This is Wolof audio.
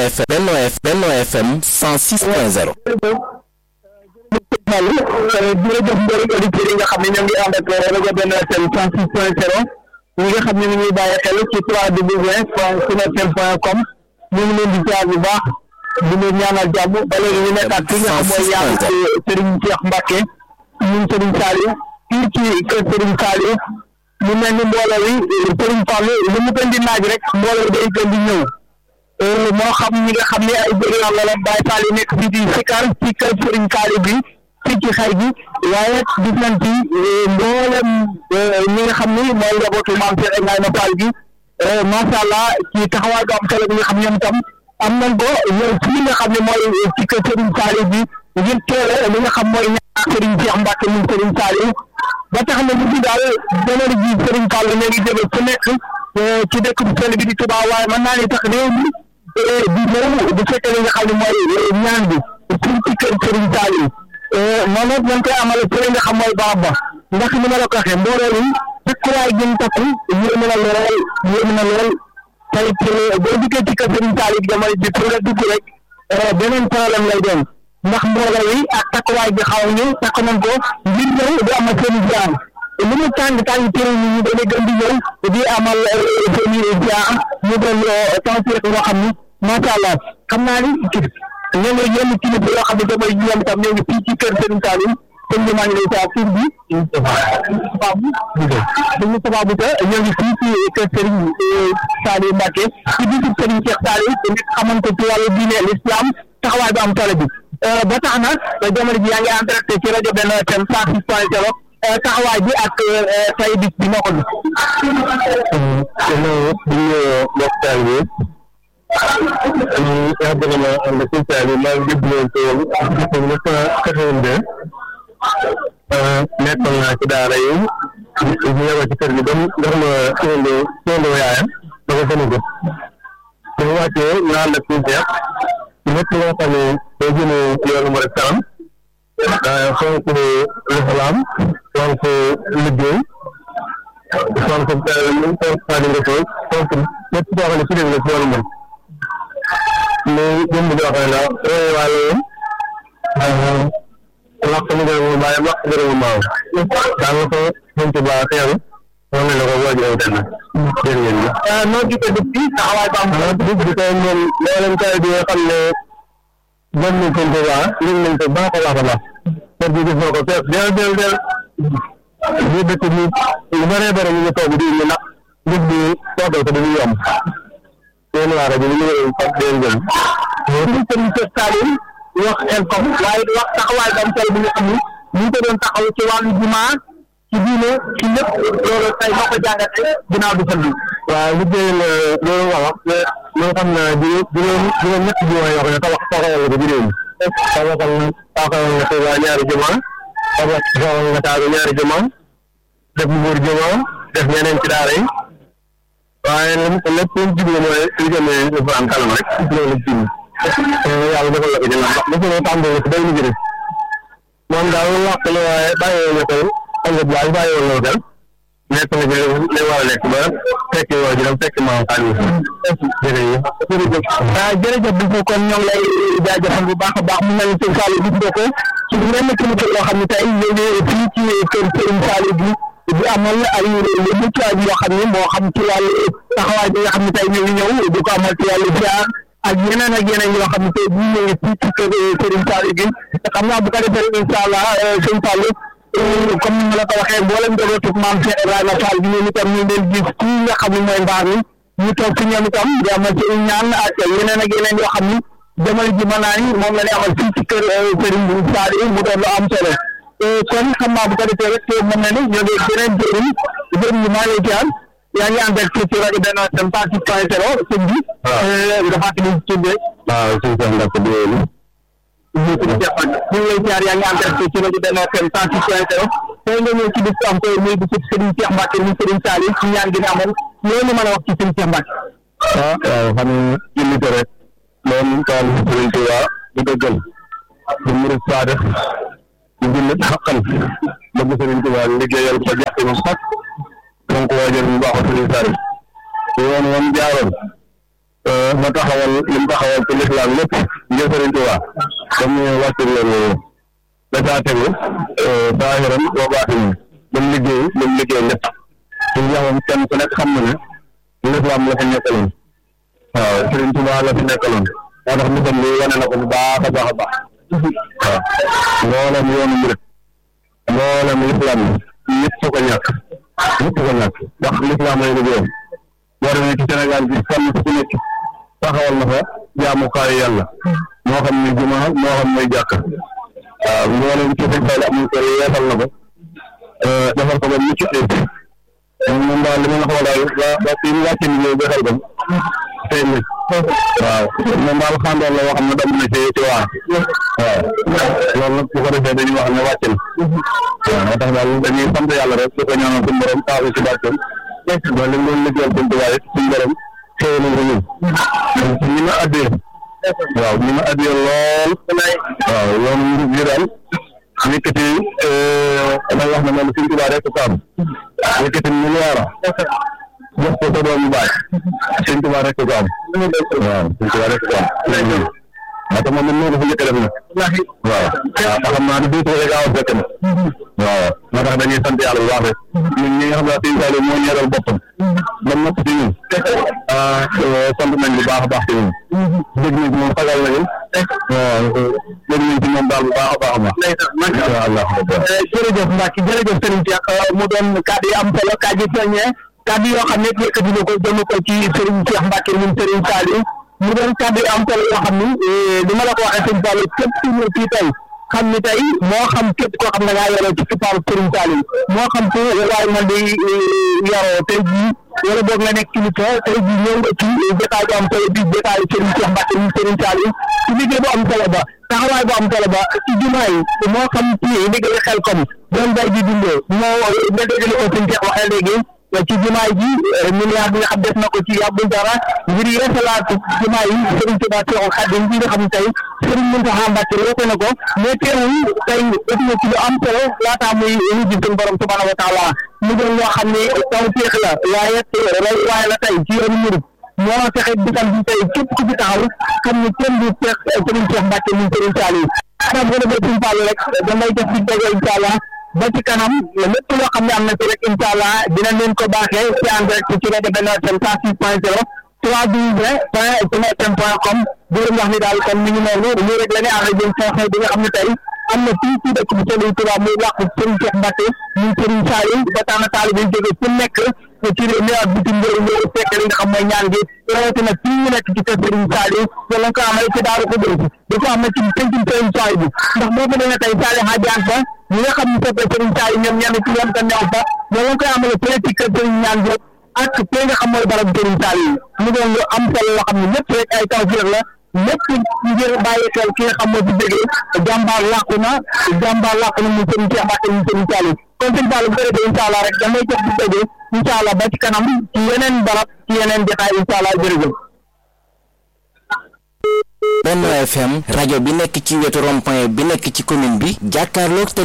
FM Benno FM Benno FM 106.0 jërëjëf mbokki auditeurs yi nga xam ne ñoo ngi ànd ak rajo Benno FM 106.0 ñi nga xam ne ñu ngi bàyyi xel ci 3W point sunfm point com ñu ngi leen di jaar bu baax di leen ñaanal jàmm ba léegi ñu nekkaat fi nga xam mooy yàlla ci Serigne Cheikh Mbacke ñun Serigne Saliou fii ci kër Serigne Saliou mu mel ni mbooloo wi Serigne Fallou lu mu gën di naaj rek mbooloo day gën di ñëw moo xam ñi nga xam ne ay bëri la la Baye Fall yi nekk fii di Sikar ci kër Serigne Saliou bi fii ci xay gi waaye gis nañ ci mboolem ñi nga xam ni mooy njabootu maam Cheikh Ibrahima Fall gi macha allah ci taxawaay bu am solo bi nga xam ñoom tam am nañ ko ñëw fii nga xam ne mooy ci kër Serigne Saliou bi ngir teele li nga xam mooy ñaar Serigne Cheikh Mbacke mu Serigne Saliou ba tax na ñu fi daal jamono ji Serigne Fall ñoo ngi jóge fu nekk ci dëkk bu sell bi di Touba waaye mën naa ni tax réew mi di ñëw bu fekkee li nga xam ne mooy ñaan bi fii ci kër Serigne Saliou noonu it nañ koy amale fële nga xam mooy barab ba ndax ni ma la ko waxee mbooloo yi takkuwaay gën takku yéem na lool yéem na lool tey boo dikkee ci kër Serigne Saliou bi jamono ji pour nga dugg rek beneen problème lay doon ndax mbooloo yi ak takkuwaay bi xaw ñu takk nañ ko ngir ñëw di amal seen ziar li mu tàng tàng téere yi ñu dañuy gën di ñëw di amal seen ziar ñu doon tawfiq yoo xam ni macha allah xam naa ni ñoo ngi yenn kilifa yoo xam ne damay ñoom tam ñoo ngi fii ci kër Serigne Saliou sëñ bi maa ngi lay saa tur bi sababu dañu sababu te ñoo ngi fii ci kër Serigne Saliou Mbacke ci bisu Serigne Cheikh Saliou te nit xamante ci wàllu diine l'islam taxawaay bu am solo bi ba tax na jamono ji yaa ngi en direct ci rajo Benno FM cent six point zéro taxawaay bi ak tay bis bi moo ko bi ñu yàgg ànd ak Sëñ bi maa ngi jubluwoon ci woon depuis neuf cent quatre-vingt-deux nekkoon naa ci daara yi ñu yebal ci kër gi ba mu jox ma séendoo séendoo yaayam ba ko gën a jot bu ñu wàccee ñu ànd ak Sëñ Cheikh lépp loo xam ne day jëmee yoonu mu rek kanam fonk lislaam fonk liggéey fonk fonk Xaadimu Rasuul fonk lépp koo xam ne ci dégg la ci yoonu moom mais jëmb joo xam ne la roy waale woon lakk mu gën mu bàyyi lakk gën mu maaw daal la ko sëñ Tuba teew moom la ko boo jëw denn jërë ngeen jëf noo gisee dëkk bi taxawaay ba am ah dëkk bi tey moom mboolem kay bi nga xam ne gën nañ sëñ Tuba yëg nañ ko baax a baax a baax kër gi gis na ko fees del del del ñu dëkk bi lu bëree bëri ñu ngi toog di ñu ndax dëkk bi toogal ko dañuy yomb seen waa rajo bi ñu ngi fas leen jëm suñu Serigne Cheikh Saliou wax Elcom waaye wax taxawaay bu am solo bi nga xam ni ñu ngi ko doon taxaw ci wàllu jumaa ci diine ci lépp loolu tey moo ko jàngate ginnaaw bi sëñ bi waaw liggéey la loolu wax loo xam ne juróom juróom ñett jumaa yoo xam ne tabax taxawal nga ko ci réew mi tabaxal na taxawal nga Tuuba ñaari jumaa tabax taxawal nga Taaru ñaari jumaa def Mbuur jumaa def ñeneen ci daara yi waaye lépp lu jublu mooy li jëmee Alxuraan kanam rek loolu jublu yàlla defal la ko ci ndax dafa ne tàmbali ko day liggéey moom daal wax la waaye bàyyi woon na ko ëllëg waaye bàyyi woon na ko nekk na ci li war a nekk ba fekki woo ji dem fekki maam xaalis jërëjëf jërëjëf waaw jërëjëf bi kon ñoo ngi lay jaajëfal bu baax a baax mu mel ni sëñ Saliou gis nga ko ci lenn kilifa yoo xam ne tey ñu ngi fii ci kër sëñ Saliou bi di amal ay mutuwaay yoo xam ne moo xam ci wàllu taxawaay bi nga xam ne tey ñu ngi ñëw di ko amal ci wàllu ziar ak yeneen ak yeneen yoo xam ne tey bu ñu ñëwee fii ci kër sëriñ Saliou bi xam naa bu ko defee incha allah sëñ Saliou comme ni ma la ko waxee mboolem njabootu maam Cheikh Ibrahima Fall bi ñoom itam ñu ngi leen gis fii nga xam ne mooy mbaar mi ñu toog fi ñoom itam di amal ci ñaan ak yeneen ak yeneen yoo xam ni jamono ji mën naa ni moom la ñuy amal fii ci kër Serigne Saliou mu doon lu am solo kon xam naa bu ko defee rek mën na ni ñoo ngi beneen jëriñ jëriñ yi maa ngi lay jaar yaa ngi ànd ak ci rajo Benno FM parti point zéro sëñ bi nga fàttali ñu tuddee waaw sëñ Cheikh Mbacke Diéli ñu ngi lay jaar yaa ngi ànd ak ci rajo Benno FM parti point zéro tey nga ñëw ci bis am ko muy bisu Serigne Cheikh Mbacke mu Serigne Saliou ci ñaan gi nga amoon loolu mën a wax ci Serigne Cheikh Mbacke ah waaw xam ne jullite rek moom taal Sëriñ Tuuba di dëggal di murid saadix di jullit xaqan bëgg Sëriñ Tuuba liggéeyal ko jàpp mu sax donc waajal mu baax Sëriñ Saliou yoon woon jaaroon ma taxawal li mu taxawal ci lislaam lépp ngir Sëriñ Tuubaa comme ni wàcc yoon woowu da caa tegu saahiran wa baatinan ba mu liggéey ba mu liggéey lépp suñu jamono kenn ku nekk xam na ne lislaam la fi nekkaloon waaw Sëriñ Tuubaa la fi nekkaloon moo tax misam bi wane na ko bu baax a baax a baax waaw mboolem yoonu murit mboolem lislaam bi ñëpp ko ñàkk ñëpp ko ñàkk ndax lislaam lay liggéeyam boo demee ci Sénégal bi fànn fu nekk taxawal na fa jaamukaayu yàlla moo xam ne juma moo xam mooy jàkk waaw mboolem ci sëñ Fall amul kër yeesal na ko defal ko ba mucc ayib moom daal li ma la xool daal ba ba fi mu wàcce liggéey ba xel ko feeñ na waaw moom daal xandoon la wax xam ne dem na ci ci waar waaw loolu nag bu ko defee dañuy wax ne wàcc na waaw moo tax daal dañuy sant yàlla rek di ko ñaanal suñu borom taasu ci barkeem ba li mu doon liggéeyal suñu tubaab it suñu borom xëy na ko ñun ni ma addee waaw ni ma addee lool waaw yoon ngi daal yëkkati damay wax ne moom suñu tubaab rek ko am yëkkati milliard jox ko sa doomu baay suñu tubaab rek ko am waaw suñu tubaab rek ko am moo tax moom moo ko fa njëkk a def nag waaw waaw te xam naa ne duutu rek gaaw a fekk na waaw moo tax dañuy sant yàlla bu baax rek ñun ñi nga xam ne suñu Saliou moo ñeeral boppam ba nopp ci ñun sant nañ bu baax a baax ci ñun dégg nañ ci moom sagal nañu waaw dégg nañ ci moom daal bu baax a baax a baax incha allah jërëjëf Mbacke jërëjëf Serigne Cheikh mu doon kàddu yi am solo kàddu yi feeñee kàddu yoo xam ne yëkkati na ko jëme ko ci Serigne Cheikh Mbacke ñun Serigne Saliou mu doon kàddu yi am solo yoo xam ni li ma la ko waxee Serigne Saliou képp ku ñëw fii tey xam ni tey moo xam képp koo xam ne ngaa yoroo ci kipaaru Serigne Saliou moo xam ku waaye man di yoroo tey jii wala boog nga nekk kilifa tey jii ñëw nga ci jotaay bu am solo bi jotaay Serigne Cheikh Mbacke ñun Serigne Saliou ci liggéey bu am solo ba taxawaay bu am solo ba ci jumaa yi moo xam ci liggéey xel comme doon bay di dundee moo nga dégg li ko Serigne Cheikh waxee léegi ci jumaa ji milliard bi nga xam def na ko ci yàggul dara ngir yeesalaat jumaa yi Serigne Touba Cheikhoul Khadim bi nga xam ne tey Serigne Mountakha Mbacké woote na ko mais teewul tey def na ci lu am solo laataa muy wujj suñu borom subhanahu wa taala mu doon loo xam ne taw féex la waaye roy waaye la tey ci yoonu murid moo fexe bisam bi tey képp ku fi taxaw xam ne kenn du Cheikh Serigne Cheikh Mbacké ñun Serigne Saliou adam ko defee suñu Fall rek da ngay def di dogo incha allah ba ci kanam lépp loo xam ne am na ci rek incha allah dinañ leen ko baaxee ci en direct ci rajo Benno FM cent six point zéro trois douze point Benno FM point com di leen wax ni daal kon mi ngi noonu lii rek la ne ànd jëm xew-xew bi nga xam ne tey am na fii ci dëkk bu Serigne Touba muy wax Serigne Cheikh Mbacké ñun Serigne Saliou ba tax na taalibe yi jóge fu nekk ci réew mi ak bitim réew ñëw fekk li nga xam mooy ñaan gi rawatina fii ñu nekk ci kër Serigne Saliou wala nga ko amee ci Daaru Xudoos di ko amee ci pencum Serigne Saliou bi ndax boo ko demee tey Saliou Hadiane fa ñi nga xam ne soppe Serigne Saliou ñoom ñenn ci ñoom te neew fa wala nga koy amee fële ci kër Serigne ñaan gi ak fi nga xam mooy barab Serigne Saliou mu doon lu am solo loo xam ne lépp rek ay tawfeex la lépp ngir bàyyi xel ki nga xam moo ci jógee jàmbaar làqu na jàmbaar làqu na mu Serigne Cheikh Mbacké mu Serigne Saliou kon sëñ Fall bu ko defee incha allah rek damay jox di jógee incha allah ba ci kanam ci yeneen barab ci yeneen jotaay incha allah jërëjëf. Benno FM rajo bi nekk ci wetu rond-point bi nekk ci commune bi jàkkaarloog